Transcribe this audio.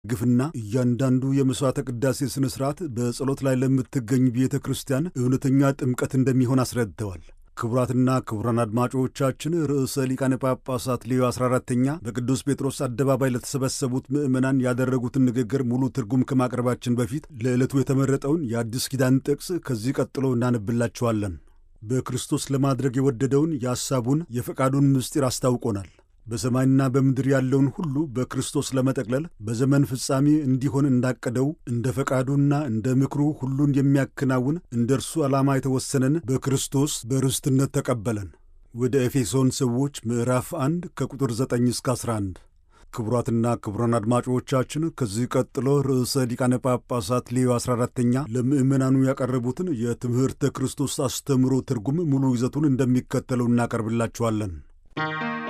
ግፍና እያንዳንዱ የመሥዋዕተ ቅዳሴ ሥነ ሥርዓት በጸሎት ላይ ለምትገኝ ቤተ ክርስቲያን እውነተኛ ጥምቀት እንደሚሆን አስረድተዋል። ክቡራትና ክቡራን አድማጮቻችን ርዕሰ ሊቃነ ጳጳሳት ሌዮ 14ተኛ በቅዱስ ጴጥሮስ አደባባይ ለተሰበሰቡት ምዕመናን ያደረጉትን ንግግር ሙሉ ትርጉም ከማቅረባችን በፊት ለዕለቱ የተመረጠውን የአዲስ ኪዳን ጥቅስ ከዚህ ቀጥሎ እናነብላችኋለን። በክርስቶስ ለማድረግ የወደደውን የሐሳቡን የፈቃዱን ምስጢር አስታውቆናል። በሰማይና በምድር ያለውን ሁሉ በክርስቶስ ለመጠቅለል በዘመን ፍጻሜ እንዲሆን እንዳቀደው እንደ ፈቃዱና እንደ ምክሩ ሁሉን የሚያከናውን እንደ እርሱ ዓላማ የተወሰነን በክርስቶስ በርስትነት ተቀበለን። ወደ ኤፌሶን ሰዎች ምዕራፍ 1 ከቁጥር 9 እስከ 11። ክቡራትና ክቡራን አድማጮቻችን ከዚህ ቀጥሎ ርዕሰ ሊቃነ ጳጳሳት ሌዮ 14ተኛ ለምዕመናኑ ያቀረቡትን የትምህርተ ክርስቶስ አስተምሮ ትርጉም ሙሉ ይዘቱን እንደሚከተለው እናቀርብላችኋለን።